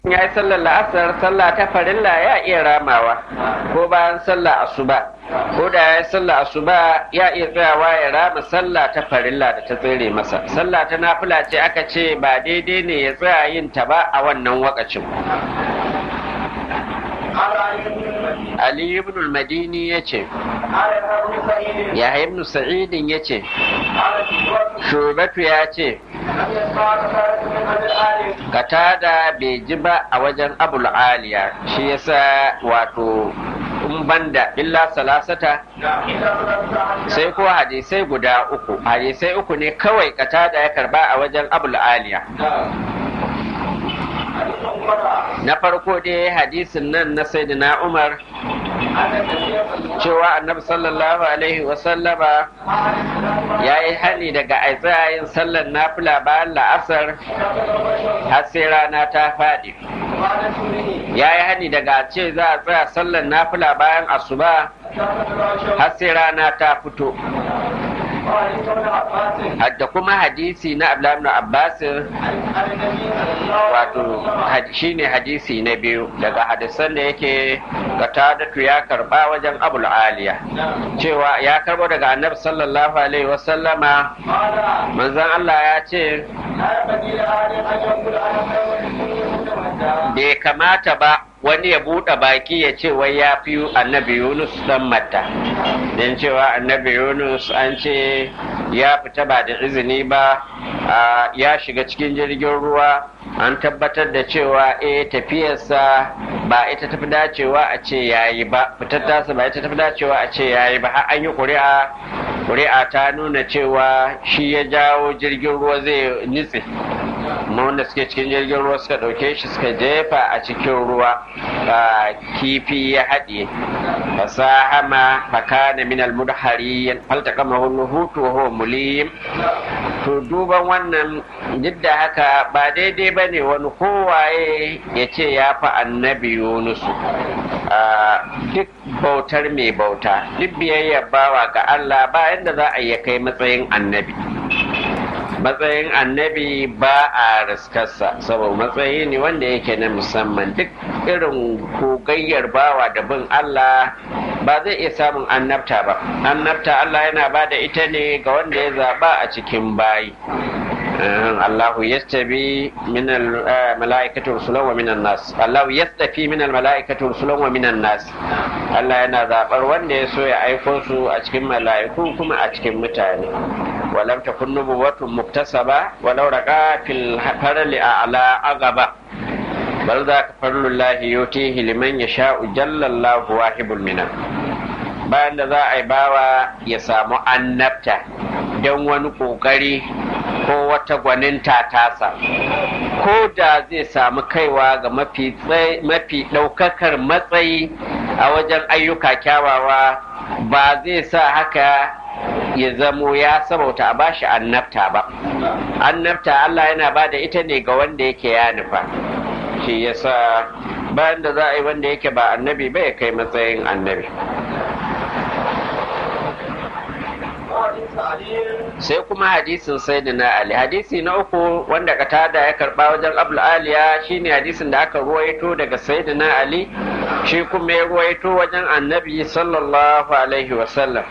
ya yi sallar la'asar sallah ta farilla ya iya ramawa ko bayan sallah asuba ko da ya yi sallah asuba ya iya tsayawa ya rama sallah ta farilla da ta tsere masa sallah ta nafila ce aka ce ba daidai ne ya tsaya yin ta ba a wannan wakacin Ali ibn al-Madini ya ce, ya ibn Sa'idin ya ce, Shubatu ya ce, Katada bai ji ba a wajen Abul Aliya, shi yasa wato in banda illa salasata sai ko hadisai guda uku, hadisai uku ne kawai katada ya karba a wajen Abul Aliya. na farko dai hadisin nan na sayyidina umar cewa annabi sallallahu alaihi wasallama ya yi hani daga aitsayin sallar nafila bayan la'asar har sai rana ta faɗi ya yi hani daga ce za a tsaya sallar nafila bayan asuba har sai rana ta fito da kuma hadisi na Abdullahi Abbas wato shine hadisi na biyu daga hadisan da yake Qatadatu ya karba wajen Abul Aliya cewa ya karbo daga Annabi sallallahu alaihi wasallama manzon Allah ya ce bai kamata ba wani ya buɗe baki ya ce wai ya fi annabi yunus dan matta don cewa annabi yunus an ce ya fita ba da izini ba ya shiga cikin jirgin ruwa an tabbatar da cewa eh tafiyarsa ba ita tafi dacewa a ce yayi ba fitar tasa ba ita tafi dacewa a ce yayi ba har an yi ƙuri'a ƙuri'a ta nuna cewa shi ya jawo jirgin ruwa zai nitse amma wanda suke cikin jirgin ruwa suka ɗauke shi suka jefa a cikin ruwa kifi ya haɗe fasahama fakana min almudhari faltaqama hutu wa huwa mulim to duban wannan duk da haka ba daidai ba ne wani kowaye ya ce ya fi annabi yunusu duk bautar mai bauta duk biyayyar bawa ga allah ba yadda za a iya kai matsayin annabi matsayin annabi ba a riskarsa saboda matsayi ne wanda yake na musamman duk irin kogayyar bawa da bin Allah ba zai iya samun annabta ba annabta Allah yana ba da ita ne ga wanda ya zaba a cikin bayi الله يستبي من الملائكة رسلا ومن الناس الله يستفي من الملائكة رسلا ومن الناس Allah yana zaɓar wanda ya so ya aiko su a cikin mala'iku kuma a cikin mutane walam takun nubuwatun muktasaba walau raqa fil farli a'la agaba bal za ka farlullahi yutihi liman yasha'u jallallahu wahibul minan bayan da za a yi bawa ya samu annabta don wani ƙoƙari ko wata gwaninta tasa ko da zai samu kaiwa ga mafi ɗaukakar matsayi a wajen ayyuka kyawawa ba zai sa haka ya zamo ya sabauta a bashi annabta ba annabta Allah yana ba da ita ne ga wanda yake ya nufa shi yasa bayan da za a yi wanda yake ba annabi ba ya kai matsayin annabi sai kuma hadisin sayyidina ali hadisi na uku wanda katada ya karba wajen abul aliya shine hadisin da aka ruwaito daga sayyidina ali shi kuma ya ruwaito wajen annabi sallallahu alaihi wasallam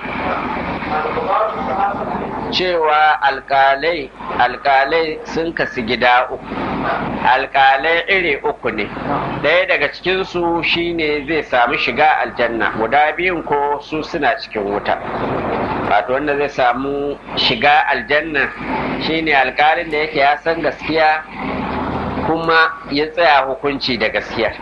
cewa alkalai alkalai sun kasu gida uku alkalai iri uku ne ɗaya daga cikinsu shine zai samu shiga aljanna guda biyun ko su suna cikin wuta wato wanda zai samu shiga aljanna shine alkalin da yake ya san gaskiya kuma ya tsaya hukunci da gaskiya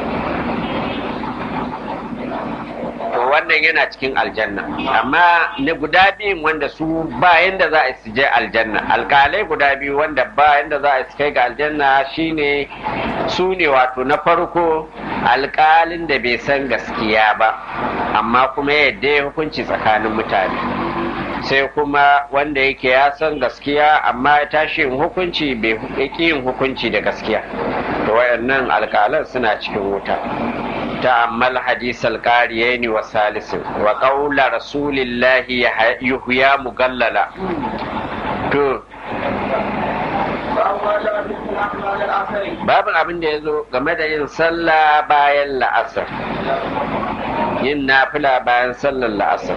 to wannan yana cikin aljanna amma na guda biyun wanda su bayan da za a su je aljanna alkalai guda biyu wanda bayan da za a su kai ga aljanna shine su ne wato na farko alkalin da bai san gaskiya ba amma kuma yadda ya hukunci tsakanin mutane sai kuma wanda yake ya san gaskiya amma ya tashi yin hukunci bai yin hukunci da gaskiya to wayannan alkalan suna cikin wuta ta'ammal hadis alqariyaini wa salisin wa qawla rasulillahi yuhya mugallala to babin abin da ya zo game da yin sallah bayan la'asar yin nafila bayan sallar la'asar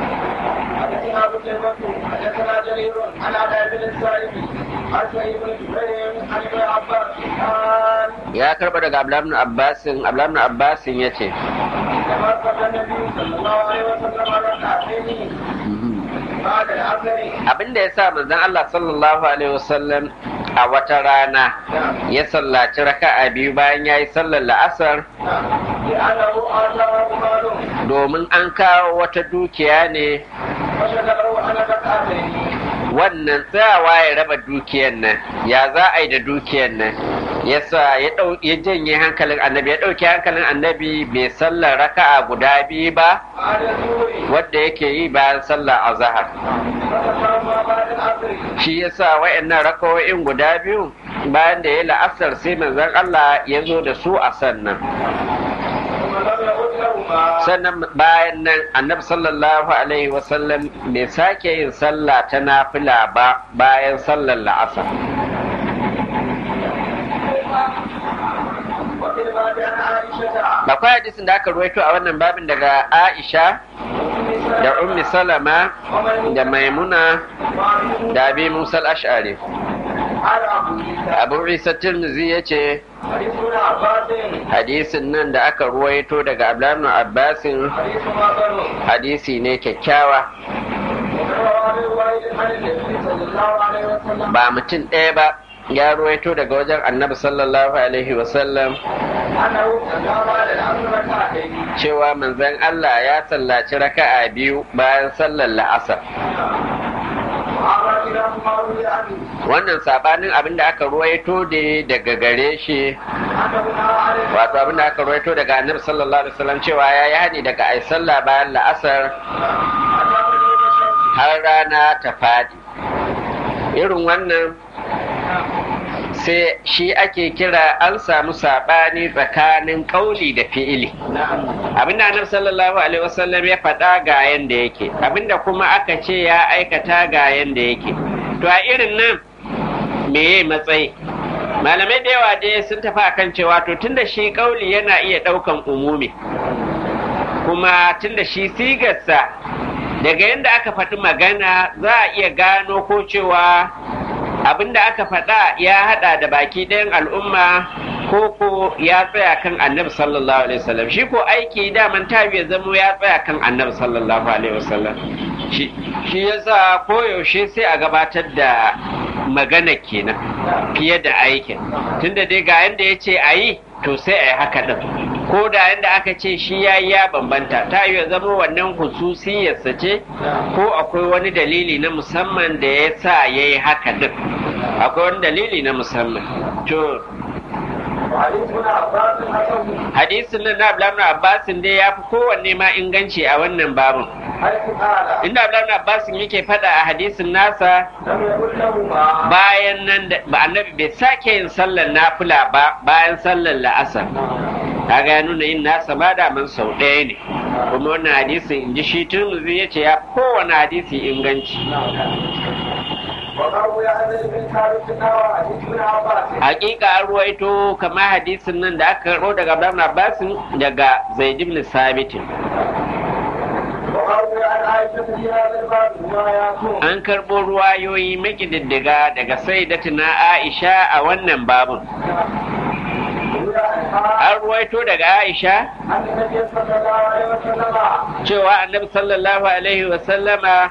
ya karba daga abdullahi abbasin abdullahi abbasin ya ce abinda ya sa manzon Allah sallallahu alaihi wasallam a wata rana ya sallaci raka'a biyu bayan ya yi sallar la'asar domin an kawo wata dukiya ne wannan tsayawa ya raba dukiyar nan ya za a yi da dukiyar nan yasa ya ya janye hankalin annabi ya ɗauki hankalin annabi bai sallar raka'a guda biyu ba wadda yake yi bayan sallar azahar shi yasa wayannan rakawoyin guda biyu bayan da ya la'asar sai manzon Allah ya zo da su a sannan sannan bayan nan annabi sallallahu alaihi wasallam bai sake yin sallah ta nafila ba bayan sallar la'asar akwai hadisin da aka ruwaito a wannan babin daga aisha da ummi salama da maimuna da abi musa ash'ari abu isa tirmizi ya ce hadisin nan da aka ruwaito daga abdullahi abbasin hadisi ne kyakkyawa ba mutum ɗaya ba ya ruwaito daga wajen annabi sallallahu alaihi wasallam cewa manzon Allah ya sallaci raka'a biyu bayan sallar la'asar wannan sabanin abin da aka ruwaito da daga gare shi wato abin da aka ruwaito daga annabi sallallahu alaihi wasallam cewa ya yi hani daga ai sallah bayan la'asar har rana ta fadi irin wannan sai shi ake kira an samu saɓani tsakanin ƙauli da fi'ili abinda annabi sallallahu alaihi wasallam ya faɗa ga yanda yake abinda kuma aka ce ya aikata ga yanda yake to a irin nan meye matsayi malamai da yawa dai sun tafi akan cewa to tunda shi ƙauli yana iya ɗaukan umumi kuma tunda shi sigarsa daga yadda aka faɗi magana za a iya gano ko cewa abin da aka faɗa ya haɗa da baki ɗayan al'umma ko ko ya tsaya kan annabi sallallahu alaihi wasallam shi ko aiki daman ta ya zamo ya tsaya kan annabi sallallahu alaihi wasallam shi yasa koyaushe sai a gabatar da magana kenan fiye da aikin tunda dai ga yanda ya ce a yi to sai a yi haka ɗin ko da yanda aka ce shi ya yi ya bambanta ta yi zama wannan hususiyarsa ce ko akwai wani dalili na musamman da ya sa ya yi haka ɗin akwai wani dalili na musamman to hadisin nan na abdullahi abbasin dai ya fi kowanne ma inganci a wannan babin inda abdullahi abbasin yake faɗa a hadisin nasa bayan nan da annabi bai sake yin sallar nafila ba bayan sallar la'asar kaga ya nuna yin nasa ma daman sau ɗaya ne kuma wannan hadisin in ji shi turmuzi ya ce ya kowane hadisi inganci hakika an ruwaito kamar hadisin nan da aka karɓo daga Abdullahi Abbasin daga Zaid ibn Sabit an karɓo ruwayoyi makididdiga daga Sayyidatina Aisha a wannan babun an ruwaito daga Aisha cewa annabi sallallahu alaihi wasallama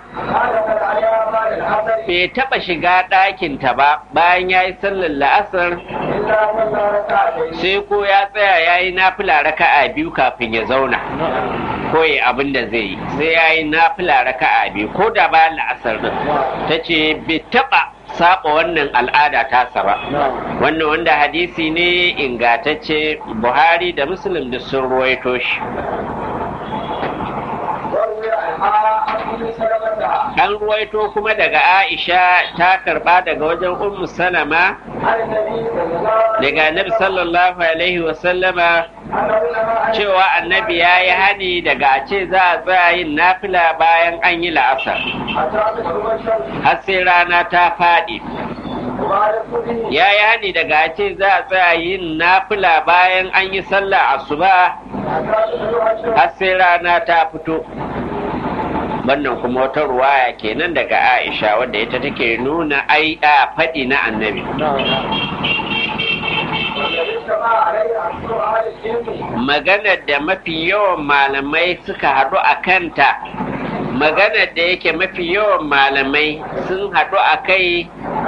bai taɓa shiga ɗakinta ba bayan ya yi sallar la'asar sai ko ya tsaya ya yi nafila raka'a biyu kafin ya zauna ko ya abin da zai yi sai ya yi nafila raka'a biyu ko da bayan la'asar din ta ce bai taɓa saba wannan al'ada tasa ba wannan wanda hadisi ne ingatacce buhari da muslim da sun ruwaito shi an ruwaito kuma daga aisha ta karba daga wajen ummu salama daga annabi sallallahu alaihi wasallama cewa annabi ya yi hani daga ce za a tsaya yin nafila bayan an yi la'asar har sai rana ta faɗi ya yi hani daga ce za a tsaya yin nafila bayan an yi sallah asuba har sai rana ta fito wannan kuma wata ruwaya kenan daga aisha wadda ita take nuna ai a faɗi na annabi maganar da mafi yawan malamai suka haɗu a kanta maganar da yake mafi yawan malamai sun haɗu a kai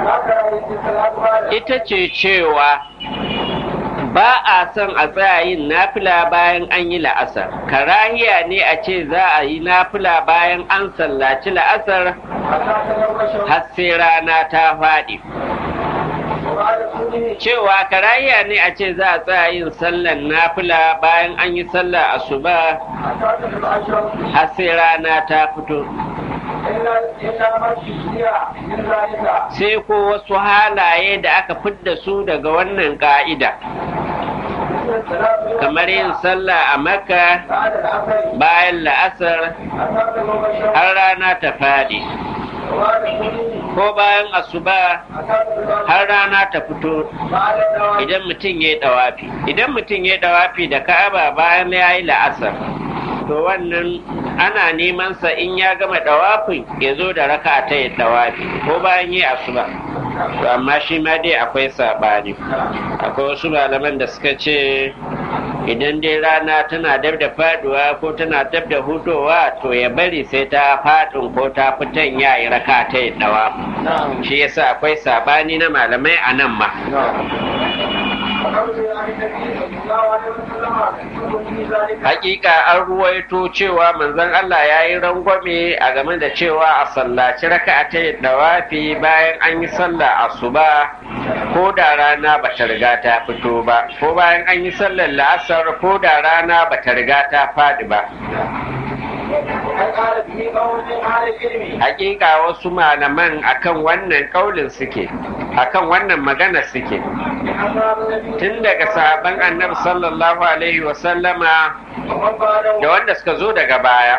ita ce cewa ba a son a tsaya yin nafila bayan an yi la'asar karahiya ne a ce za a yi nafila bayan an sallaci la'asar har sai rana ta faɗi cewa karahiya ne a ce za a tsaya yin sallan nafila bayan an yi sallar asuba har sai rana ta fito sai ko wasu halaye da aka fidda su daga wannan ka'ida kamar yin sallah a makka bayan la'asar har rana ta faɗi ko bayan asuba har rana ta fito idan mutum ya yi ɗawafi idan mutum ya yi ɗawafi da ka'aba bayan ya yi la'asar to wannan ana neman sa in ya gama ɗawafin ya zo da raka ta yi ɗawafi ko bayan yi asuba to amma shi ma dai akwai saɓani akwai wasu malaman da suka ce idan dai rana tana dab da faduwa ko tana dab da hudowa to ya bari sai ta fadin ko ta fitan ya yi raka ta yi dawa shi yasa akwai sabani na malamai a nan ma hakika an ruwaito cewa manzon Allah ya yi rangwame a game da cewa a sallaci raka ta yi dawafi bayan an yi sallah asuba ko da rana ba ta riga ta fito ba ko bayan an yi sallar la'asar ko da rana ba ta riga ta faɗi ba hakika wasu malaman akan wannan kaulin suke akan wannan magana suke tun daga sahaban annabi sallallahu alaihi wasallama da wanda suka zo daga baya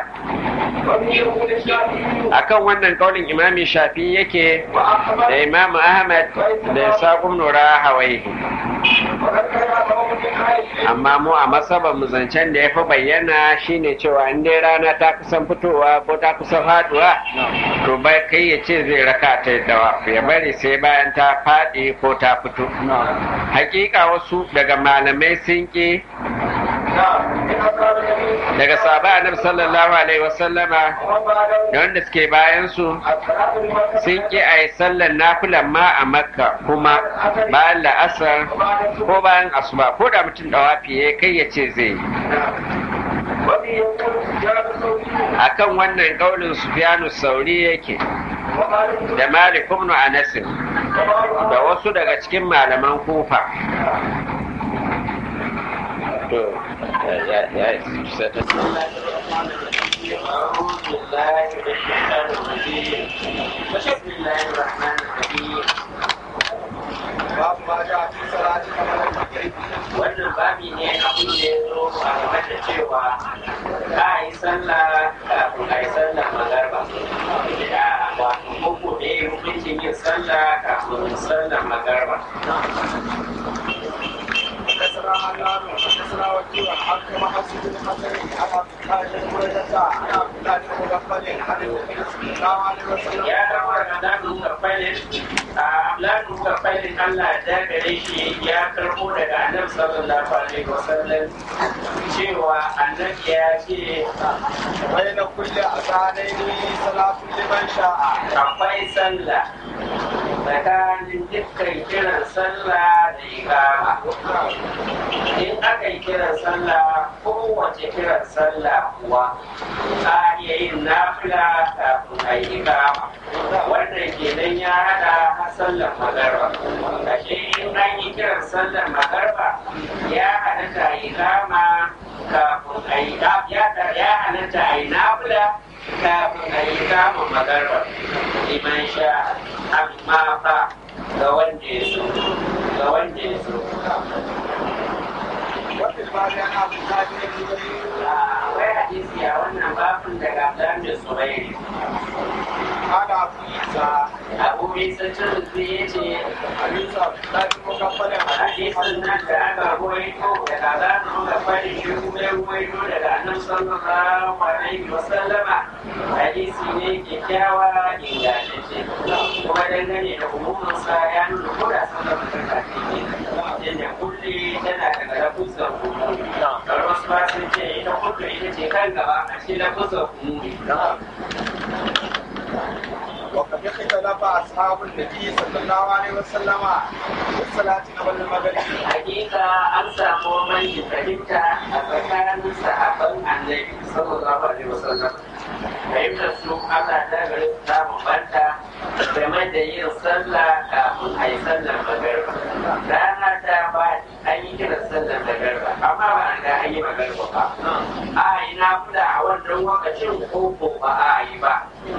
akan wannan kaulin imami shafi yake da imamu ahmad da isaƙun nura hawaii amma mu a masaban mu zancen da ya fi bayyana shine cewa in dai rana ta kusan fitowa ko ta kusan faduwa to bai kai ya ce zai raka ta dawa ya bari sai bayan ta faɗi ko ta fito hakika wasu daga malamai sun ki daga sahaba annabi sallallahu alaihi wasallama da wanda suke bayan su sun ki a yi sallar nafilan ma a makka kuma bayan la'asar ko bayan asuba ko da mutum da wafi kai ya ce zai yi akan wannan kaulin sufyanu sauri yake da malik ibn anas da wasu daga cikin malaman kufa to ya ya بسم الله الرحمن الرحيم babu ma ja fi salati kamar da wannan babi ne abin da ya zo a game da cewa ka yi sallah kafin a yi sallah magarba da wato koko ne hukuncin yin sallah kafin sallah magarba حدثنا حنان حدثنا وكيع عن كما حسب بن حسن عن عبد الله بن بريدة عن عبد الله بن مغفل عن النبي صلى الله عليه وسلم ya dawo daga danu kafalin a lanu kafalin Allah da gare shi ya karbo daga annabi sallallahu alaihi wasallam cewa annabi ya ce بين كل أذانين صلاة لمن شاء akwai sallah tsakanin dukkan kiran sallah da ikama in aka yi kiran sallah kowace kiran sallah kuwa a iya yin nafila kafin a yi ikama wannan kenan ya hada har sallar magarba ashe in an yi kiran sallar magarba ya halatta a yi ikama kafin a yi ya halatta a yi nafila kafin a yi kama magarba liman sha amma fa ga wanda ya so ga wanda ya so وفي الباب عن عبد الله بن الزبير akwai hadisi a wannan babin daga Abdullahi Subairi قال أبو عيسى abu isa turzi ya ce حديث عبد الله بن مغفل hadisin nan da aka ruwaito daga zanen gabari shi kuma ya ruwaito daga annabi sallallahu alaihi wasallama hadisi ne kyakkyawa ingantacce kuma dangane da umumansa ya nuna koda sallar mutum kafin ne yadda kulle tana daga lafuzan umumi kamar wasu ba sun ce ita kulle ita ce kan gaba a cikin lafuzan umumi وقد اختلف اصحاب النبي صلى الله عليه وسلم في الصلاه قبل المغرب hakika an samu mai fahimta a tsakanin sahabban annabi sallallahu alaihi wasallam fahimtar su Allah ta gari su ta bambanta game da yin sallah kafin a yi sallar magarba rana ta ba an yi kiran sallar magarba amma ba an ga an yi magarba ba a yi na fula a wannan lokacin ko ko ba a yi ba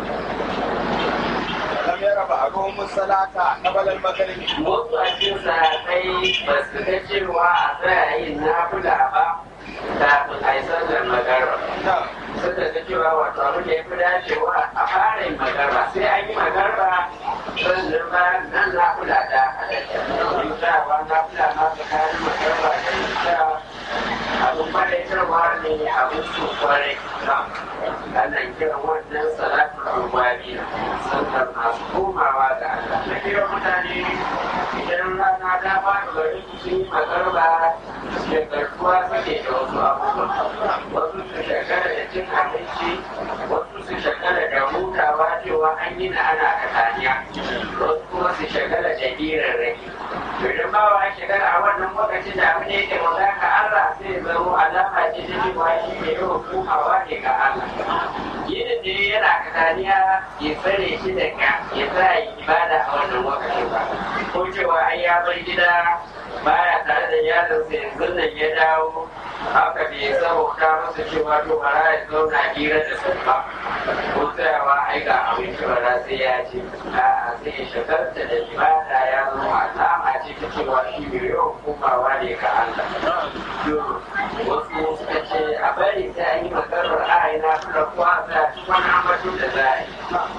لم ير بعضهم الصلاه قبل المغرب wasu a cikin sahabbai ba su ga cewa a tsaya yin nafula ba kafin a yi sallar magarba نعم suka ga cewa wato abin da ya fi dacewa a fara yin magarba sai an yi magarba sannan ba nan nafula da halatta in tsayawa nafula ma tsakanin magarba da isha abin faɗaitarwa ne abin su kwarai ana kiran wannan salatu rubabi sannan masu komawa ga Allah na kira mutane idan rana ta fara gari su yi magarba shagartuwa suke da wasu abubuwa wasu su shagara da cin abinci wasu su shagara da hutawa cewa an yi na ana kataniya wasu kuma su shagara da hirarraki to idan ba wa shagara a wannan lokacin da abin da yake mallaka Allah sai ya zama alama ce ta cewa shi ne yawan komawa ne ga Allah yinin da yana kataniya ya tsare shi daga ya sa yi ibada a wannan lokacin ba ko cewa ai ya bar gida baya tare da iyalinsa yanzu nan ya dawo haka bai sauka masa cewa to bara ya zauna hira da su ba ko tsayawa ai ga abinci bara sai ya ce a'a sai ya shagarta da ibada ya zama alama ce ta cewa shi bai yawan komawa ne ga Allah. Wasu suka ce a bari sai an yi makarar a'ayi na fura kuwa a cikin wani ambato da za a yi.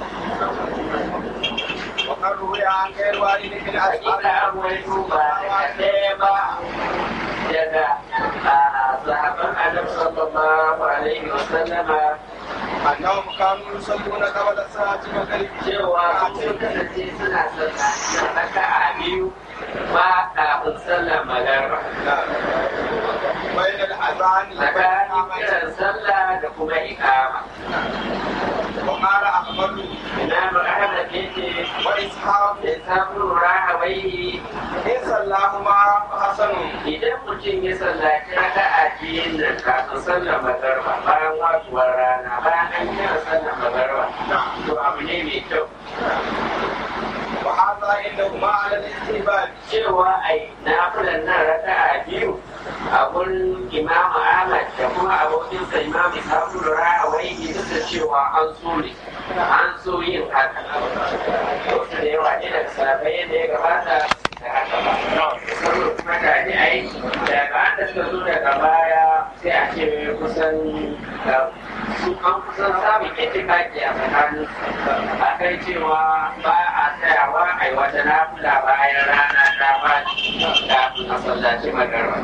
وقد روي عن غير واحد من اصحاب Hakika an wai duba daga ɗaya ba daga sahabban annabi sallallahu alaihi wa sallama انهم كانوا يصلون قبل صلاه المغرب cewa sun kasance suna sallah raka a biyu ba kafin sallar magarba نعم. بين الاذان tsakanin وبين kiran sallah da kuma ikama وقال احمد Imam Ahmad yace واسحاق da samun rahawai ان صلاهما حسن idan mutum ya sallaci raka a biyun nan kafin sallar magarba bayan wasuwar rana bayan an kira sallar magarba نعم to abu ne mai kyau وهذا عندهما على الاستهبال cewa ai nafilan nan raka a biyu a gurin imam ahmad da kuma abokinsa imam isafu rahawai ne duk da cewa an so ne an so yin haka wasu da yawa ne daga sabai yadda ya gabata da haka ba saboda kuma tare ai daga an da suka zo daga baya sai a ce kusan uh, su an kusan samun itifaki a tsakanin a kai cewa ba a tsayawa a yi wata nafula bayan rana ta ba kafin a sallaci magarba.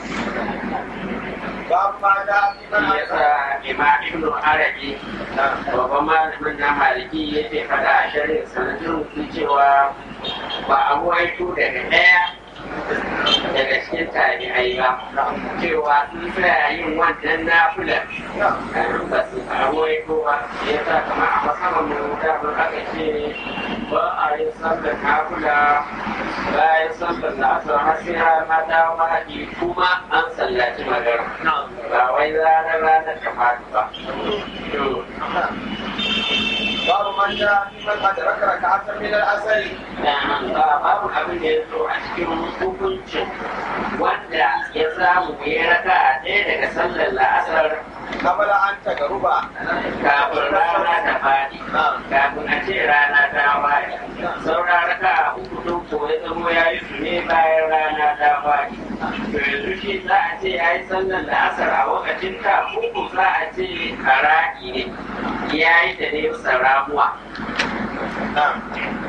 باب ما جاء في من Shi yasa Imam Ibn Arabi babban malamin na Maliki yake faɗa a shari'a sanadin su cewa ba a waito daga ɗaya daga cikin tabi'ai ba cewa sun tsaya yin wannan nafilar ba su samu waito ba ya sa kama a masaman mu da mun aka ce ba a yin sallar nafila bayan sallar na asar har sai rana ta faɗi kuma an sallaci magana ba wai ranar ranar ta faɗi ba. To, باب من جاء في من ادرك ركعه من العصر ba babu abin da ya zo a cikin hukuncin wanda ya samu ya raka a ɗaya daga sallar la'asar قبل ان تغرب kafin rana ta faɗi kafin a ce rana ta faɗi saura raka a uku don ko ya zamo ya yi su ne bayan rana ta faɗi to yanzu shi za a ce ya yi sallar la'asar a lokacin ta uku za a ce kara'i ne ya yi da ne bisa ramuwa نعم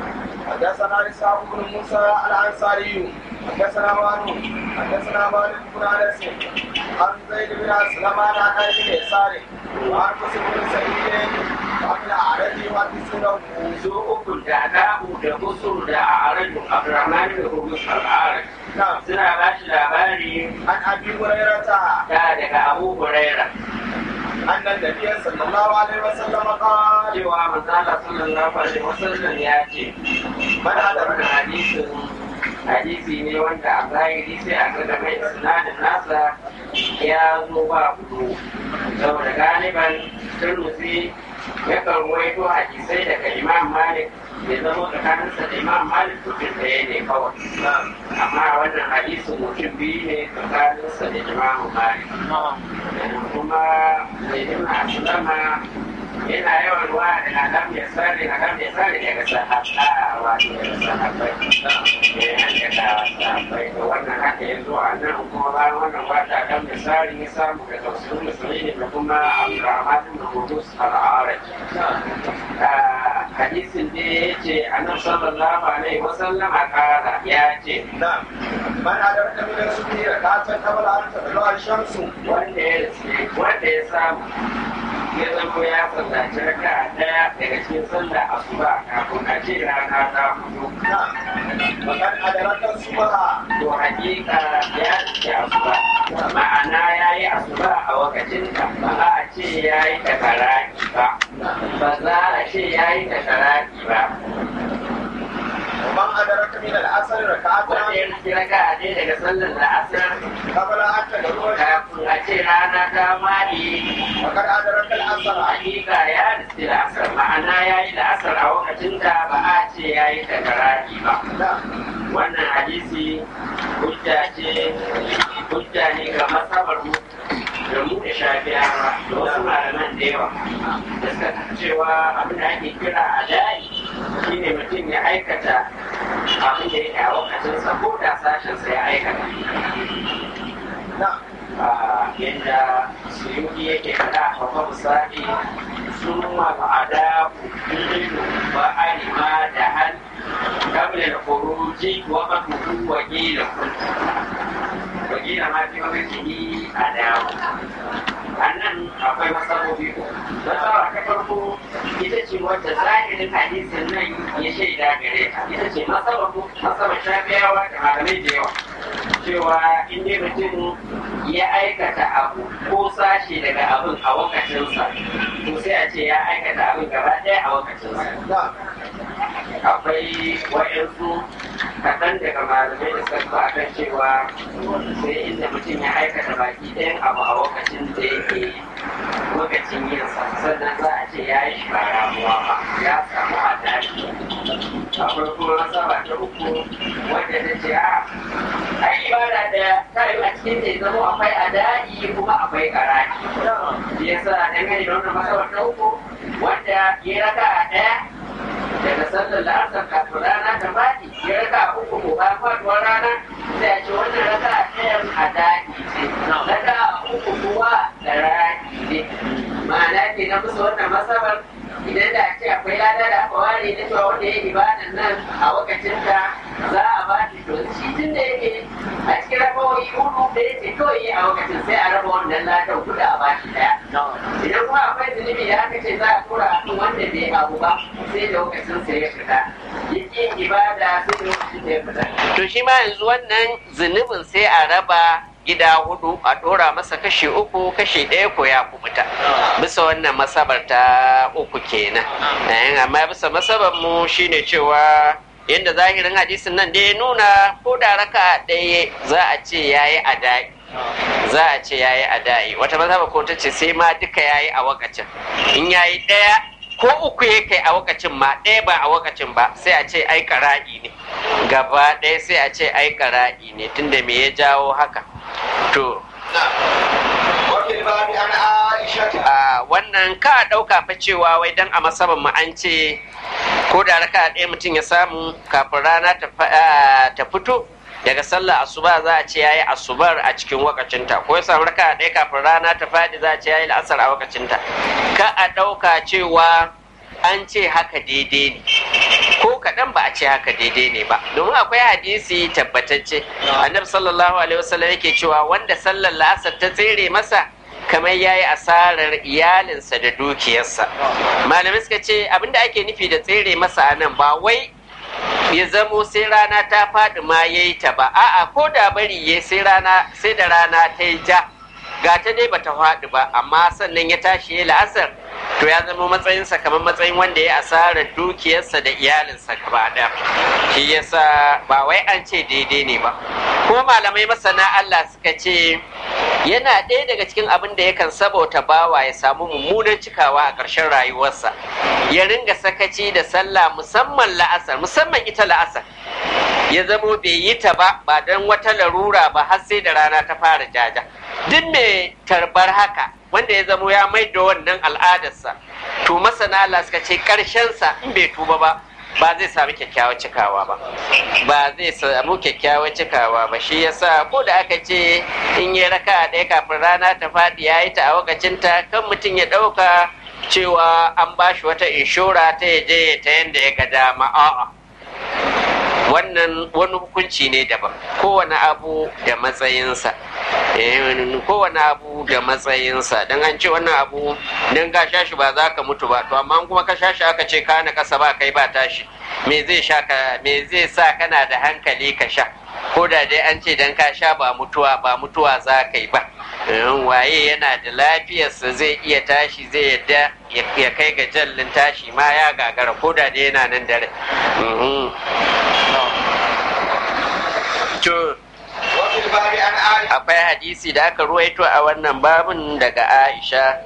حدثنا اسحاق بن موسى الانصاري حدثنا وانو حدثنا مالك بن انس عن زيد بن اسلم عن ابي بن يسار وعن قاسم بن سعيد وعن الاعرج يحدثونه su uku da dabu da kusur da a'araju abdurrahman da hurmus al'araj نعم suna ba shi labari عن ابي هريره da daga abu huraira ان النبي صلى الله عليه وسلم قال cewa manzala sallallahu alaihi wasallam ya ce من wannan ادرك hadisin hadisi ne wanda a zahiri sai a ga mai sinadin nasa ya zo ba kudu saboda galiban turmusi ya kan ruwaito hadisai daga imam malik ya zama tsakaninsa da imam malik mutum ɗaya ne kawai amma wannan hadisin mutum biyu ne tsakaninsa da imam malik kuma mai nuna aslama yana yawan ruwa da adam ya sare adam ya sare daga sahaba wato daga sahabbai ne an daga sahabbai to wannan haka ya zo a nan kuma bayan wannan wata adam ya sare ya samu daga wasu musulmi da kuma abdurrahman bin hudus al-araj hadisin da ya ce annabi sallallahu alaihi wasallam a kara ya ce نعم من ادرك من الصبح ركعه قبل ان تطلع الشمس wanda ya wanda ya samu ya zama ya sallaci raka daya daga cikin sallah asuba kafin a ce rana ta fito نعم ومن ادرك الصبح to hakika ya ce asuba ma'ana ya yi asuba a wakacin ta ba a ce ya yi takaraki ba ba za a ce ya yi takaraki ba ومن ادرك من العصر wanda ركعه ya rufe raka ɗaya daga sallar la'asar قبل ان تطلع الشمس kafin a ce rana ta maɗi وقد ادرك العصر hakika ya riski la'asar ma'ana ya yi la'asar a lokacin da ba a ce ya yi takaraki ba نعم wannan hadisi hujja ce hujja ne ga masabar mu da mu da shafiyawa da wasu malaman da yawa da suka cewa abin da ake kira a da'i shine mutum ya aikata abin da yake a lokacinsa ko da sashensa ya aikata نعم yadda suyuki yake faɗa a babban misali sun ma'ada kudilu ba alima da hal kabla da kuruji wa matuku wa gila wa gila ma fi mamaci a dawo a nan akwai masabobi ko masaba ta farko ita ce wadda zahirin hadisin nan ya shaida gare ta ita ce masaba masaba shafiyawa da malamai da yawa cewa in dai mutum ya aikata abu ko sashe daga abin a wakacinsa to sai a ce ya aikata abin gaba ɗaya a wakacinsa نعم akwai wa'yansu kaɗan daga malamai da suka zo akan cewa sai inda mutum ya aikata baki ɗayan abu a lokacin da yake lokacin yin sa sannan za a ce ya yi shi ba ramuwa ba ya samu adali akwai kuma masaba ta uku wanda ta ce a ai ibada da ta yi a cikin da ya zama akwai adali kuma akwai karaki shi yasa dangane da wannan masaba ta uku wanda ya raka a ɗaya daga sallar la'asar kafin rana ta faɗi ya raka uku ko bayan faɗuwar rana sai a ce wannan raka ɗayan a daɗi ce raka uku kuwa da rani ne ma'ana ke na musu wannan masabar idan da ce akwai lada da aka ware na cewa wanda ya ibadan nan a lokacin da za a ba shi to shi tun da yake a cikin rabawoyi hudu da ya ce kawai yi a lokacin sai a raba wannan ladan kuɗi a ba shi ɗaya idan kuma akwai zunubi da aka ce za a tura a kan wanda bai abu ba sai da lokacin sa ya fita yin ibada sai da lokacin sa ya fita to shi ma yanzu wannan zunubin sai a raba gida hudu a dora masa kashi uku kashi ɗaya ko ya kubuta bisa wannan masabar ta uku kenan amma bisa masabar mu shine cewa yadda zahirin hadisin nan da ya nuna ko da raka ɗaya za a ce yayi adai za a ce yayi adai wata mazhaba ko ta ce sai ma duka yayi a wakacin in yayi ɗaya ko uku ya kai a wakacin ma ɗaya ba a wakacin ba sai a ce ai kara'i ne gaba ɗaya sai a ce ai kara'i ne tunda me ya jawo haka to a wannan ka ɗauka fa cewa wai dan a masaban mu an ce ko da raka ɗaya mutum ya samu kafin rana ta fito daga sallah asuba za a ce yayi asubar a cikin wakacinta ko ya samu raka ɗaya kafin rana ta faɗi za a ce yayi la'asar a wakacinta ka a ɗauka cewa an ce haka daidai ne ko kaɗan ba a ce haka daidai ne ba domin akwai hadisi tabbatacce annabi sallallahu alaihi wasallam yake cewa wanda sallar la'asar ta tsere masa kamar ya yi asarar iyalinsa da dukiyarsa malamai suka ce abinda ake nufi da tsere masa a nan ba wai ya zamo sai rana ta faɗi ma ya yi ta ba a'a ko da bari ya sai rana sai da rana ta yi ja ga ta dai bata faɗi ba amma sannan ya tashi ya la'asar to ya zama matsayinsa kamar matsayin wanda ya asarar dukiyarsa da iyalinsa gaba ɗaya shi yasa ba wai an ce daidai ne ba kuma malamai masana Allah suka ce yana ɗaya daga cikin abin da yakan sabauta bawa ya samu mummunan cikawa a ƙarshen rayuwarsa ya ringa sakaci da sallah musamman la'asar musamman ita la'asar ya zamo bai yi ta ba ba don wata larura ba har sai da rana ta fara jaja duk mai tarbar haka wanda ya zamo ya mai da wannan al'adarsa to masana Allah suka ce ƙarshensa in bai tuba ba ba zai sami kyakkyawar cikawa ba ba zai samu kyakkyawar cikawa ba shi yasa ko da aka ce in yi raka ɗaya kafin rana ta faɗi ya yi ta a wakacinta kan mutum ya ɗauka cewa an ba shi wata inshora ta ya je ta yadda ya ga dama a'a wannan wani hukunci ne daban kowane abu da matsayinsa kowane abu da matsayinsa don an ce wannan abu don ka sha shi ba za ka mutu ba to amma kuma ka sha shi aka ce kana kasa ba kai ba tashi me zai sha ka me zai sa kana da hankali ka sha ko da dai an ce dan ka sha ba mutuwa ba mutuwa za ka yi ba waye yana da lafiyarsa zai iya tashi zai yadda ya kai ga jallin tashi ma ya gagara ko da dai yana nan dare akwai hadisi da aka ruwaito a wannan babin daga aisha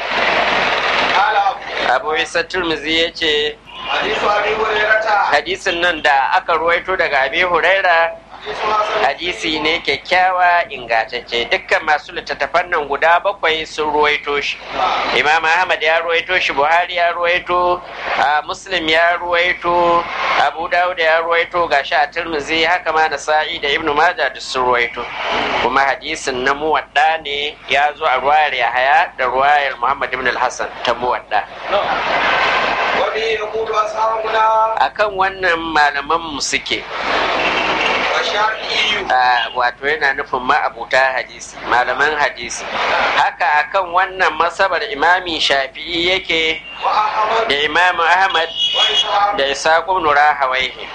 abu isa turmizi ya ce hadisin nan da aka ruwaito daga abi huraira hadisi ne kyakkyawa ingantacce dukkan masu littattafan nan guda bakwai sun ruwaito shi imam ahmad ya ruwaito shi buhari ya ruwaito muslim ya ruwaito abu dawud ya ruwaito ga shi a tirmizi haka ma na sa'i da ibnu majah duk sun ruwaito kuma hadisin na muwadda ne ya zo a ruwayar yahaya da ruwayar muhammad ibn al-hassan ta muwadda akan wannan malaman mu suke wato yana nufin ma'abuta hadisi malaman hadisi haka akan wannan masabar imami shafi'i yake da imamu ahmad da isaƙu nura hawaihi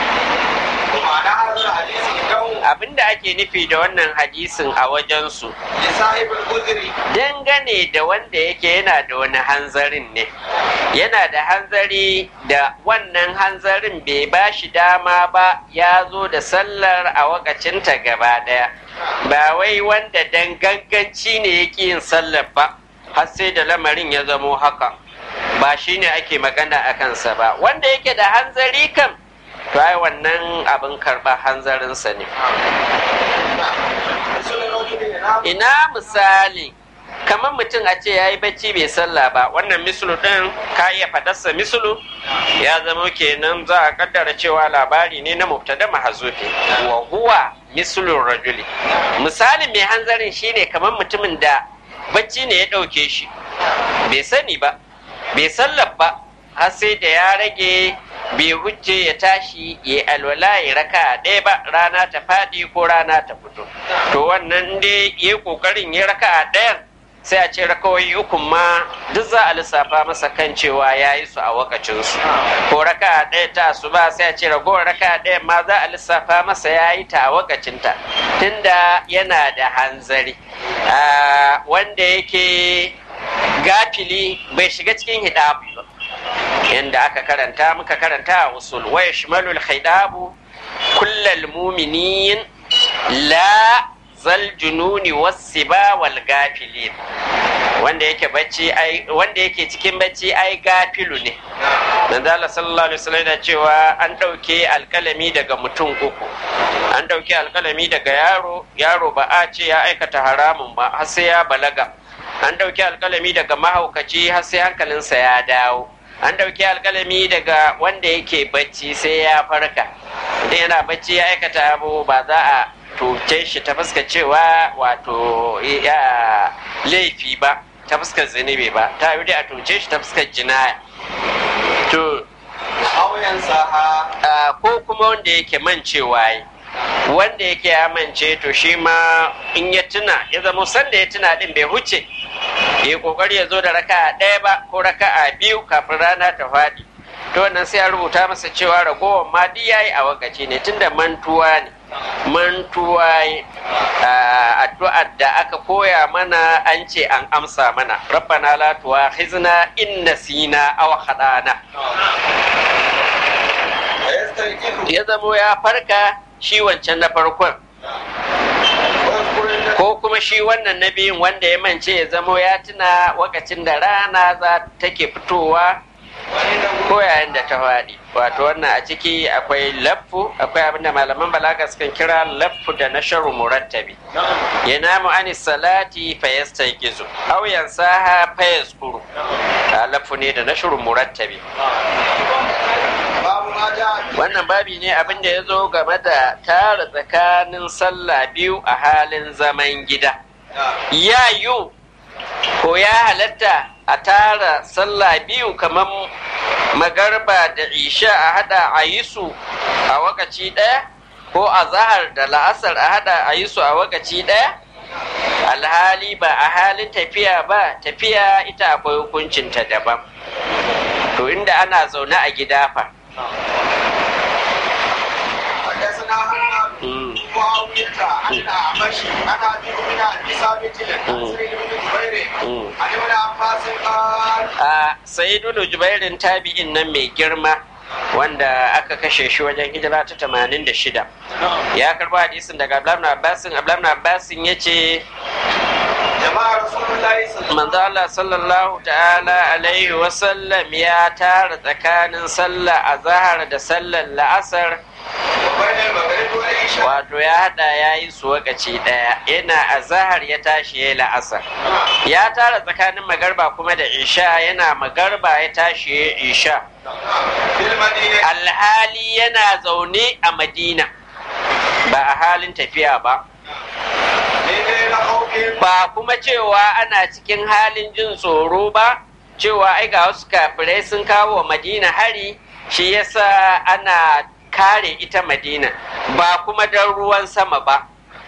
abinda ake nufi da wannan hadisin a wajensu dangane da wanda yake yana da wani hanzarin ne yana da hanzari da wannan hanzarin bai ba shi dama ba ya zo da sallar a wakacinta gaba daya ba wai wanda dan ganganci ne yake yin sallar ba har sai da lamarin ya zamo haka ba shi ne ake magana a kansa ba wanda yake da hanzari kan to ai wannan abin karɓar hanzarinsa ne ina misali kamar mutum a ce ya yi bacci bai sallah ba wannan misulu ɗin ka iya fadarsa misulu ya zama kenan za a kaddara cewa labari ne na mubtada mahazufi wa huwa misulun rajuli misalin mai hanzarin shine kamar mutumin da bacci ne ya ɗauke shi bai sani ba bai sallar ba har sai da ya rage bai hujje ya tashi ya alwala ya raka ɗaya ba rana ta faɗi ko rana ta fito to wannan dai ya ƙoƙarin ya raka ɗayan sai a ce rakawai ukun ma duk za a lissafa masa kan cewa ya yi su a wakacinsu ko raka ɗaya ta su ba sai a ce ragowar raka ɗaya ma za a lissafa masa ya yi ta a wakacinta tunda yana da hanzari wanda yake gafili bai shiga cikin hidabu ba yanda aka karanta muka karanta a usul wa yashmalul hidabu kullal muminin la zal jununi wassiba wal gafilin wanda yake bacci ai wanda yake cikin bacci ai gafilu ne manzo Allah sallallahu alaihi wasallam da cewa an dauke alkalami daga mutum uku an dauke alkalami daga yaro yaro ba a ce ya aikata haramun ba har sai ya balaga an dauke alkalami daga mahaukaci har sai hankalinsa ya dawo an dauke alkalami daga wanda yake bacci sai ya farka idan yana bacci ya aikata abu ba za a tuce shi ta fuskar cewa wato ya laifi ba ta fuskar zunubi ba ta yi dai a tuce shi ta fuskar jinaya to yansaha Ah, ko kuma wanda yake mancewa yi wanda yake ya mance to shi ma in ya tuna ya zama sanda ya tuna din bai huce ya kokari ya zo da raka'a ɗaya ba ko raka'a biyu kafin rana ta faɗi to wannan sai a rubuta masa cewa ragowar ma duk yayi a wakaci ne tunda mantuwa ne mantuwa yi Ah, addu'ar da aka koya mana an ce an amsa mana rabbana la tuwakhizna in nasina aw khadana wa yastayqizu ya zamo ya farka shi wancan na farkon wa yadhkuru ko kuma shi wannan na biyun wanda ya mance ya zamo ya tuna wakacin da rana za take fitowa ko yayin da ta faɗi wato wannan a ciki akwai laffu akwai abinda malaman balaga sukan kira laffu da nasharu murattabi yanamu ani salati fa yastayqizu aw yansaha fa yazkuru Ah, laffu ne da nasharu murattabi babu ma ja'a wannan babi ne abin da ya zo game da tara tsakanin sallah biyu a halin zaman gida ya yiwu ko ya halatta a tara sallah biyu kamar magarba da isha a hada a yi su a wakaci ɗaya ko a zahar da la'asar a hada a yi su a wakaci ɗaya alhali ba a halin tafiya ba tafiya ita akwai hukuncinta daban to inda ana zaune a gida fa حدثنا حماد Mm. معاوية عن الأعمش عن أبي بن أبي ثابت عن Mm. سعيد بن جبير Mm. عن ابن عباس قال a sayyidul jubairin tabi'in nan mai girma wanda aka kashe shi wajen hijira ta 86 ya karbo hadisin daga abdullahi abbasin abdullahi abbasin ya ce جماعة رسول الله صلى الله manzo Allah sallallahu ta'ala alaihi wasallam ya tara tsakanin sallah azhar da sallar la'asar وبين المغرب والعشاء wato ya hada ya yi su wakaci daya yana azhar ya tashi ya yi la'asar ya tara tsakanin magarba kuma da isha yana magarba ya tashi ya yi isha في المدينة alhali yana zaune a madina ba a halin tafiya ba من غير خوف ba kuma cewa ana cikin halin jin tsoro ba cewa ai ga wasu kafirai sun kawo wa madina hari shi yasa ana kare ita madina ba kuma don ruwan sama ba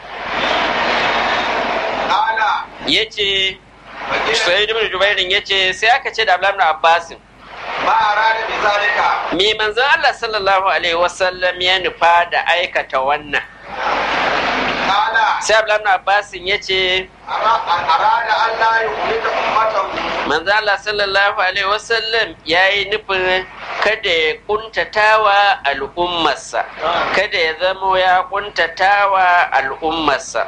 قال ya ce مدينة sai ibn jubairin ya ce sai aka ce da abdullahi ibn abbasin ما أراد بذلك me manzon Allah sallallahu alaihi wasallam ya nufa da aikata wannan قال sai abdullahi ibn abbasin ya ce أرا- أراد أن لا يخلد أمته manzo Allah sallallahu alaihi wasallam ya yi nufin kada ya kuntatawa al'ummarsa kada ya zamo ya kuntatawa al'ummarsa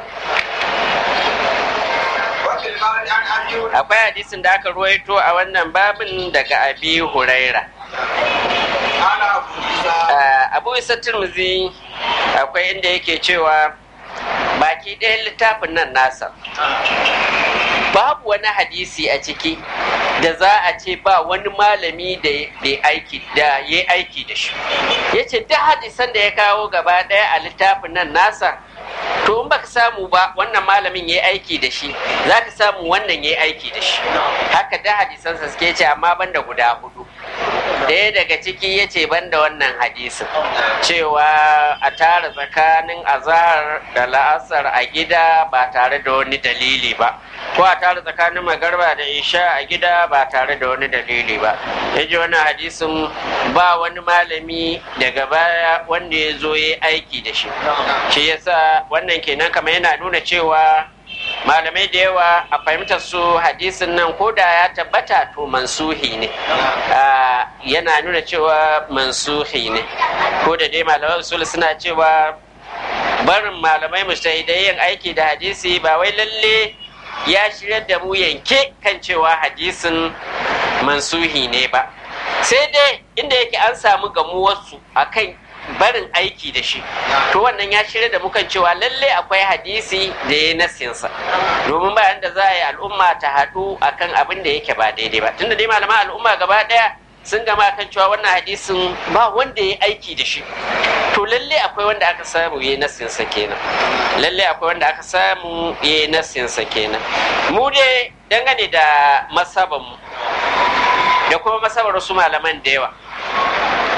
وفي الباب عن أبي هريرة akwai hadisin da aka ruwaito a wannan babin daga abi huraira قال أبو موسى Ah, abu isa turmuzi akwai inda yake cewa baki ɗayan littafin nan nasa babu wani hadisi a ciki da za a ce ba wani malami da ya aiki da ya aiki da shi ya ce duk hadisan da ya kawo gaba ɗaya a littafin nan nasa to in baka samu ba wannan malamin ya aiki da shi za ka samu wannan ya aiki da shi haka da hadisansa suke ce amma banda guda hudu ɗaya daga ciki ya ce banda wannan hadisin cewa a tara tsakanin azahar da la'asar a gida ba tare da wani dalili ba ko a tara tsakanin magarba da isha a gida ba tare da wani dalili ba ya ji wannan hadisin ba wani malami daga baya wanda ya zo ya aiki da shi shi yasa wannan kenan kamar yana nuna cewa malamai da yawa a fahimtar su hadisin nan ko da ya tabbata to mansuhi ne Ah, yana nuna cewa mansuhi ne ko da dai malaman usul suna cewa barin malamai mujtahidai yin aiki da hadisi ba wai lalle ya shirya da mu yanke kan cewa hadisin mansuhi ne ba sai dai inda yake an samu gamuwarsu akan barin aiki da shi to wannan ya shirya da mukan cewa lalle akwai hadisi da ya nasinsa domin bayan da za a yi al'umma ta haɗu akan abin da yake ba daidai ba tunda dai malaman al'umma gaba ɗaya sun gama kan cewa wannan hadisin ba wanda ya aiki da shi to lalle akwai wanda aka samu ya nasinsa kenan lalle akwai wanda aka samu ya nasinsa kenan mu dai dangane da masabanmu da kuma masabar wasu malaman da yawa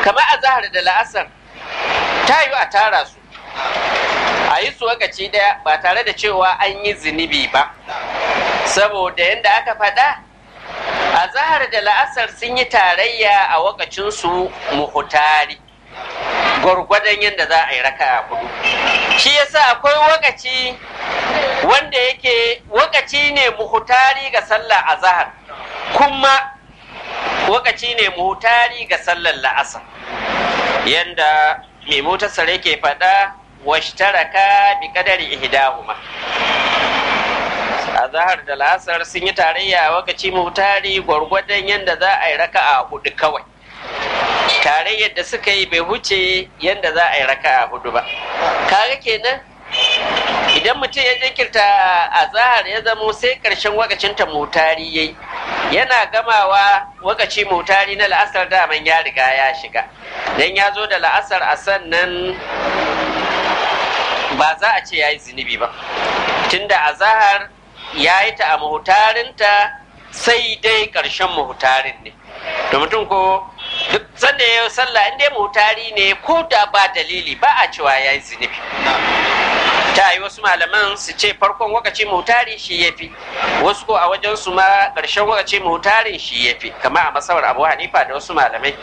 kamar a zahar da la'asar ta yi a tara su a yi su wakaci ɗaya ba tare da cewa an yi zunubi ba saboda yadda aka faɗa a zahar da la'asar sun yi tarayya a wakacinsu muhutari gwargwadon yadda za a yi raka a hudu shi yasa akwai wakaci wanda yake wakaci ne muhutari ga sallah a zahar kuma wakaci ne muhutari ga sallar la'asar yadda mai motar yake faɗa washtaraka bi kadari ihdahuma a zahar da la'asar sun yi tarayya a wakaci muhutari gwargwadon yadda za a yi raka a hudu kawai tarayyar da suka yi bai huce yadda za a yi raka a hudu ba kaga kenan idan mutum ya jinkirta a zahar ya zamo sai karshen wakacin ta mutari yayi yana gamawa wakaci mutari na la'asar daman ya riga ya shiga dan ya zo da la'asar a sannan ba za a ce ya yi zunubi ba tunda a zahar ya yi ta a muhutarinta sai dai ƙarshen muhutarin ne to mutum ko duk sanda ya yi sallah in dai muhutari ne ko da ba dalili ba a cewa ya yi zunubi ta yi wasu malaman su ce farkon wakaci muhutari shi ya fi wasu ko a wajen su ma ƙarshen wakaci muhutarin shi ya fi kama a masawar abu hanifa da wasu malamai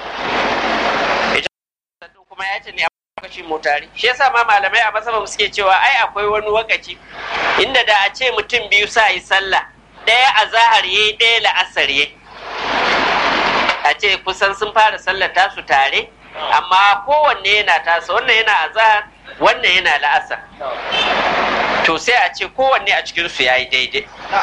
kuma ya ce ne wakaci mutari shi yasa ma malamai a masaba suke cewa ai akwai wani wakaci inda da a ce mutum biyu sa yi sallah ɗaya a zahar yayi ɗaya la'asar yayi a ce kusan sun fara sallar tasu tare amma kowanne yana tasa wannan yana a zahar wannan yana la'asar to sai a ce kowanne a cikinsu ya yi daidai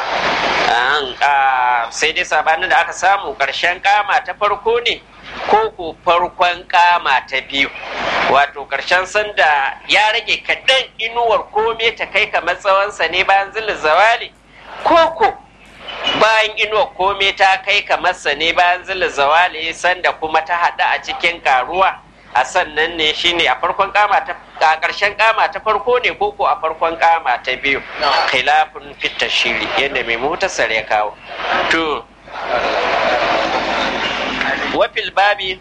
sai dai sabanin da aka samu ƙarshen kama ta farko ne ko ko farkon kama ta biyu wato ƙarshen sanda ya rage kaɗan inuwar kome ta kai kamar tsawonsa ne bayan zilin zawali ko ko bayan inuwar kome ta kai kamar sa ne bayan zilin zawali sanda kuma ta haɗu a cikin karuwa a sannan ne shine a farkon kama ta a ƙarshen kama ta farko ne ko ko a farkon kama ta biyu khilafun fitta shiri yadda mai mutasar ya kawo to wafil babi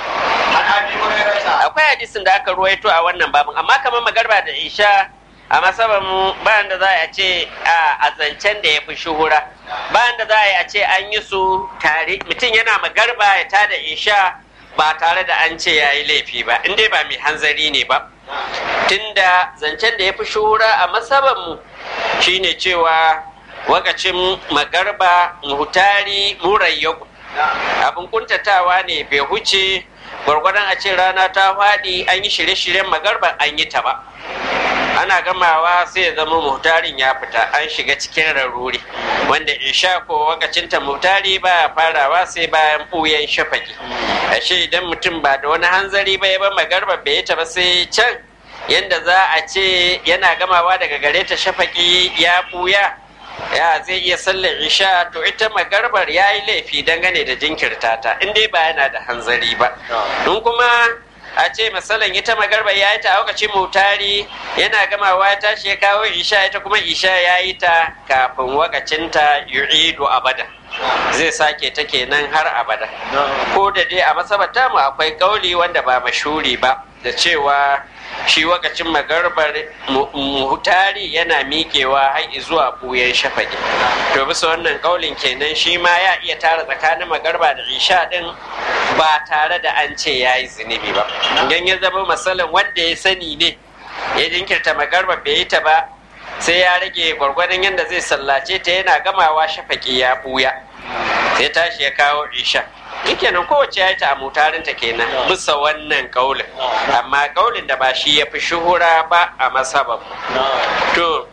akwai hadisin da aka ruwaito a wannan babin amma kamar magarba da isha a masaban bayan da za a ce a zancen da ya fi shuhura bayan da za a yi a ce an yi su tare mutum yana magarba ya tada isha ba tare da an ce ya yi laifi ba in dai ba mai hanzari ne ba tunda zancen da ya fi shuhura a masabanmu shine cewa wakacin magarba muhutari murayyaku abin kuntatawa ne bai huce gwargwadon a ce rana ta faɗi an yi shirye-shiryen magarba an yi ta ba ana gamawa sai ya zama muhtarin ya fita an shiga cikin raruri wanda isha ko wakacinta muhtari baya farawa sai bayan ɓuyan shafaki ashe idan mutum ba da wani hanzari ba ya ba magarba bai ta ba sai can yanda za a ce yana gamawa daga gare ta shafaki ya ɓuya ya zai iya sallar isha to ita magarbar ya yi laifi dangane da jinkirta ta in dai ba yana da hanzari ba in kuma a ce misalin ita magarba ya yi ta a lokacin mutari yana gamawa ya tashi ya kawo isha ita kuma isha ya yi ta kafin wakacinta yu'idu abada zai sake ta kenan har abada ko da dai a masabata mu akwai kauli wanda ba mashuri ba da cewa shi wakacin magarbar muhutari yana miƙewa har zuwa ɓuyen shafaki to bisa wannan kaulin kenan shi ma ya iya tara tsakanin magarba da isha din ba tare da an ce ya yi zunubi ba idan ya zama masalan wanda ya sani ne ya jinkirta magarba bai yi ta ba sai ya rage gwargwadon yadda zai sallace ta yana gamawa shafaki ya ɓuya sai tashi ya kawo isha kenan kowace ya yi ta a mutarinta kenan bisa wannan kaulin amma kaulin da ba shi ya fi shuhura ba a masaban to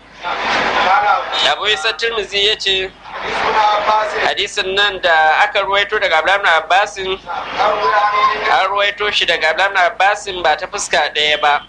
abu isa turmizi ya ce hadisin nan da aka ruwaito daga abdullahi abbasin an ruwaito shi daga abdullahi abbasin ba ta fuska ɗaya ba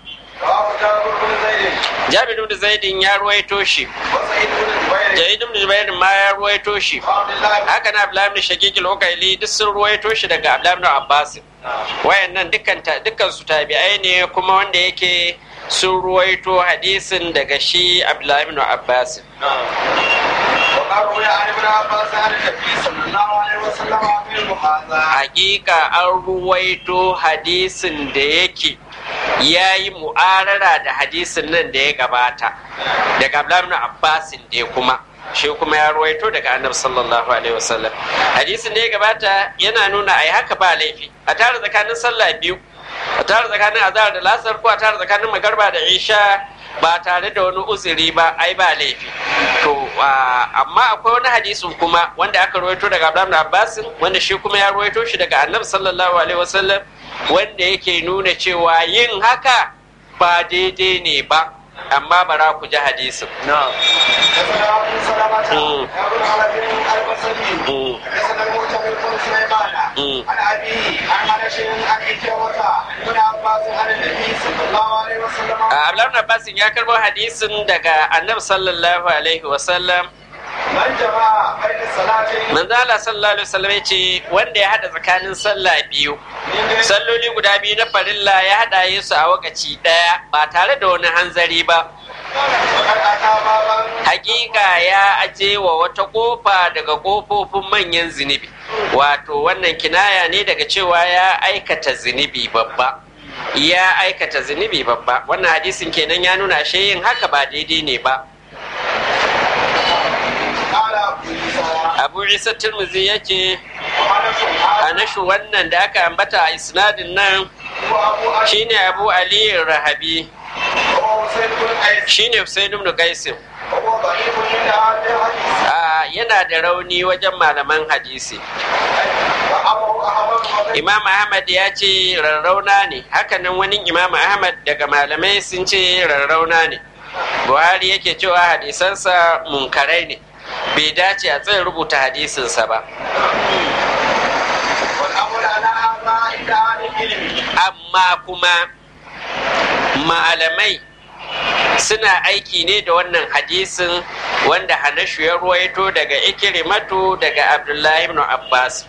Jabir ibn Zaidin ya ruwaito shi. Jaid ibn Jubair ma ya ruwaito shi. Haka na Abdullah ibn Shaqiq al-Ukaili duk sun ruwaito shi daga Abdullah ibn Abbas. Wayannan dukkan dukkan su tabi'ai ne kuma wanda yake sun ruwaito hadisin daga shi Abdullah ibn Abbas. وقد روي عن ابن عباس عن النبي صلى الله عليه وسلم مثل هذا hakika an ruwaito hadisin da yake ya yi mu'arara da hadisin nan da ya gabata daga Abdullahi Abbasin da kuma shi kuma ya ruwaito daga annabi sallallahu alaihi wasallam hadisin da ya gabata yana nuna ai haka ba laifi a tare tsakanin sallah biyu a tare tsakanin azhar da lasar ko a tare tsakanin magarba da isha ba tare da wani uzuri ba ai ba laifi to amma akwai wani hadisin kuma wanda aka ruwaito daga Abdullahi Abbasin wanda shi kuma ya ruwaito shi daga annabi sallallahu alaihi wasallam wanda yake nuna cewa yin haka ba daidai ne ba amma bara ku ji hadisin حدثنا ابو سلمة مم. ابن علي البصري مم. حدثنا المعتمر بن سليمان مم. عن ابيه عن انس عن إكرمة ابن عباس عن النبي صلى الله عليه وسلم Abdullahi Abbasin ya karbo hadisin daga annabi sallallahu alaihi wasallam من جمع بين الصلاتين manzo Allah sallallahu alaihi wasallam ya ce wanda ya hada tsakanin sallah biyu من غير salloli guda biyu na farilla ya hada su a wakaci daya ba tare da wani hanzari ba وقد اتى بابا hakika ya aje wa wata kofa daga kofofin manyan zunubi wato wannan kinaya ne daga cewa ya aikata zunubi babba ya aikata zunubi babba wannan hadisin kenan ya nuna ashe yin haka ba daidai ne ba قال ابو عيسى abu isa turmuzi yake وانس a هذا nashu wannan da aka ambata a isnadin nan هو ابو علي shine abu ali rahabi وهو حسين بن قيس shine husain ibn qaisim وهو ضعيف من اهل الحديث a yana da rauni wajen malaman hadisi وابو احمد وغيره imam ahmad ya ce rarrauna ne hakanan wani imam ahmad daga malamai sun ce rarrauna ne buhari yake cewa hadisansa munkarai ne bai dace a tsayin rubuta hadisinsa ba والامر على هذا عند اهل العلم amma kuma malamai suna aiki ne da wannan hadisin wanda hanashu ya ruwaito daga ikirimatu daga abdullahi ibn abbas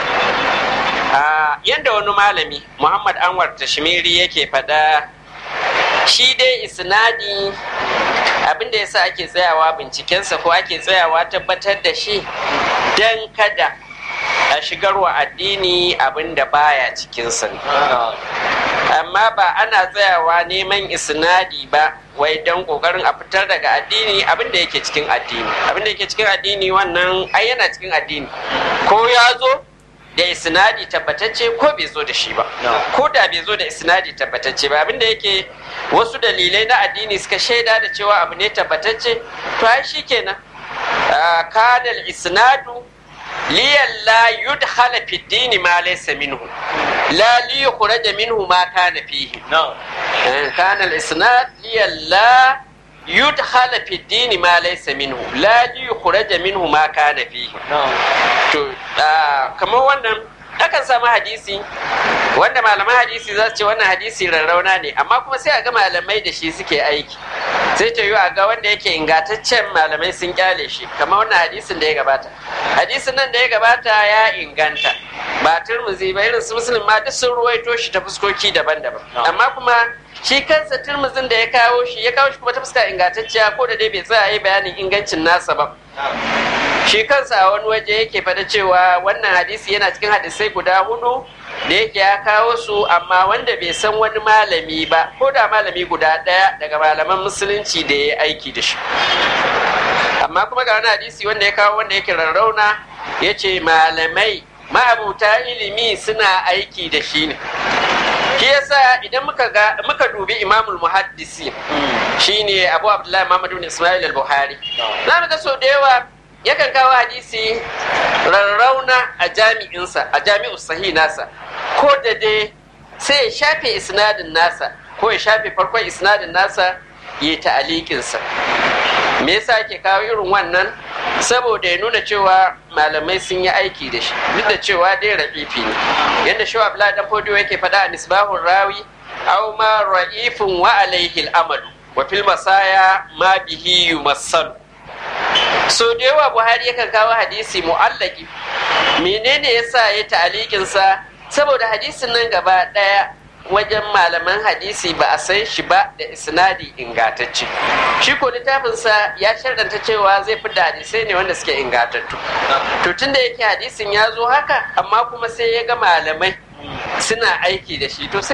a yadda wani malami muhammad anwar tashmiri yake fada shi dai isnadi abinda yasa ake tsayawa bincikensa ko ake tsayawa tabbatar da shi don kada a shigarwa addini abinda baya cikinsa ne amma ba ana tsayawa neman isnadi ba wai don kokarin a fitar daga addini abin da yake cikin addini abin da yake cikin addini wannan ai yana cikin addini ko ya zo da isnadi tabbatacce ko bai zo da shi ba ko da bai zo da isnadi tabbatacce ba abin da yake wasu dalilai na addini suka shaida da cewa abu ne tabbatacce to ai shikenan Ah, kana al-isnadu liyalla yudhala fi dini ma laysa minhu la li yukhraja minhu ma kana fihi Eh, kana al-isnad liyalla yudhala fi dini ma laysa minhu la li yukhraja minhu ma kana fihi to ah, kamar wannan akan samu hadisi wanda malaman hadisi za su ce wannan hadisi rarrauna ne amma kuma sai a ga malamai da shi suke aiki sai ta yi a ga wanda yake ingantaccen malamai sun kyale shi kamar wannan hadisin da ya gabata hadisin nan da ya gabata ya inganta ba turmuzi ba irin su musulun ma duk sun ruwaito shi ta fuskoki daban-daban amma kuma shi kansa turmuzin da ya kawo shi ya kawo shi kuma ta fuska ingantacciya ko da dai bai tsaya yi bayanin ingancin nasa ba shi kansa a wani waje yake faɗa cewa wannan hadisi yana cikin hadisai guda hudu da yake ya kawo su amma wanda bai san wani malami ba ko da malami guda ɗaya daga malaman musulunci da ya yi aiki da shi amma kuma ga wani hadisi wanda ya kawo wanda yake rarrauna ya ce malamai ma'abuta ilimi suna aiki da shi ne shi yasa idan muka ga muka dubi imamul muhaddisi shine abu abdullahi muhammadu bin ismail al-buhari za mu ga sau da yawa yakan kawo hadisi rarrauna a jami'insa a jami'u sahi nasa ko da dai sai ya shafe isnadin nasa ko ya shafe farkon isnadin nasa ya ta'alikinsa me yasa ake kawo irin wannan saboda ya nuna cewa malamai sun yi aiki da shi duk da cewa dai rafifi ne yadda shi abdullahi dan fodiyo yake faɗa a nisbahun rawi aw ma ra'ifun wa alaihi al'amalu wa fil masaya ma bihi yumassalu so da yawa buhari yakan kawo hadisi mu'allaki menene yasa ya ta'alikin sa saboda hadisin nan gaba daya wajen malaman hadisi ba a san shi ba da isnadi ingatacce shi ko littafinsa ya sharɗanta cewa zai fi da hadisai ne wanda suke ingatattu to tun da yake hadisin ya zo haka amma kuma sai ya ga malamai suna aiki da shi to